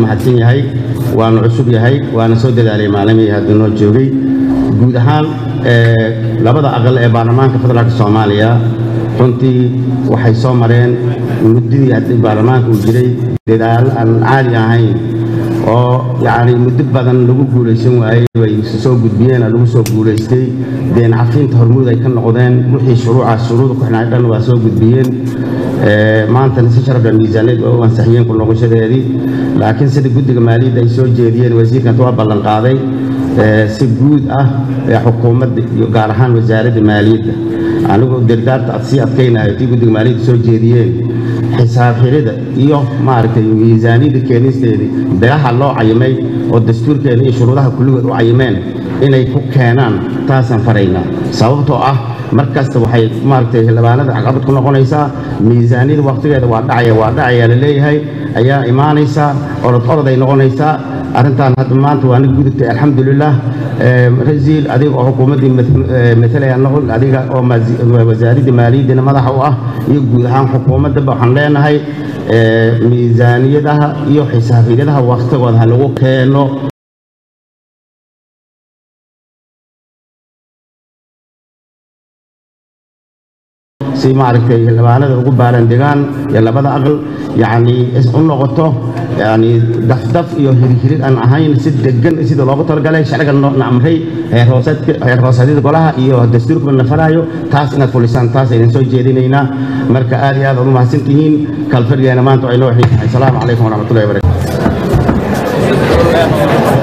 mahadsan yahay waanu cusub yahay waana soo dadaalay maalimihii hadda noo joogay guud ahaan labada aqal ee baarlamaanka federaalka soomaaliya runtii waxay soo mareen muddadii haddii baarlamaanka uu jiray dadaalo aan caadi ahayn oo yacni muddo badan lagu guulaysan waayey bay soo gudbiyeen lagu soo guulaystay deen cafinta hormuud ay ka noqdeen wixii shuruucaas shuruuda ku xidhnaa dhan waa soo gudbiyeen maantana si sharafla miisaaniyad waa u ansaxiyeen ku noqoshadeedii laakiin sida guddiga maaliyadda ay soo jeediyeen wasiirkan waa ballan qaaday si guud ah ee xukuumadda iyo gaar ahaan wasaaradda maaliyadda anigu dirdaarta sii adkaynayo tii guddiga maaliyadda soo jeediyeen xisaab xirida iyo maaragtay miisaaniyadda keenisteedii bilaha loo cayimay oo dastuurkeena iyo shuruudaha kulligood u cayimeen inay ku keenaan taasaan faraynaa sababtoo ah mar kasta waxay maaragtay xildhibaanada caqabad ku noqonaysaa miisaaniyada wakhtigeeda waa dhacaya waa dhacaya la leeyahay ayaa imaanaysaa orod orod ay noqonaysaa arrintan hadda maanta waa nig gudubtay alxamdulilah rasiil adiga oo xukuumaddii matalaya noqon adiga oo wasaaradda maaliyaddina madaxa u ah iyo guud ahaan xukuumaddaba waxaan leenahay miisaaniyadaha iyo xisaabiyadaha wakhtigooda ha lagu keeno si maaragtay xildhibaanada ugu baaran degaan iyo labada aqal yacni u noqoto yani dafdaf iyo hirhirid aan ahayn si degan sida loogu talagalay sharciga na amray heer hoosadyada golaha iyo dastuurkuba na faraayo taas inaad fulisaan taas aydan soo jeedinaynaa marka aad iyo aad aad u mahadsan tihiin kalfadhigeena maanta ay noo xiisahay asalaamu calaykum waraxmatullahi wabarakatu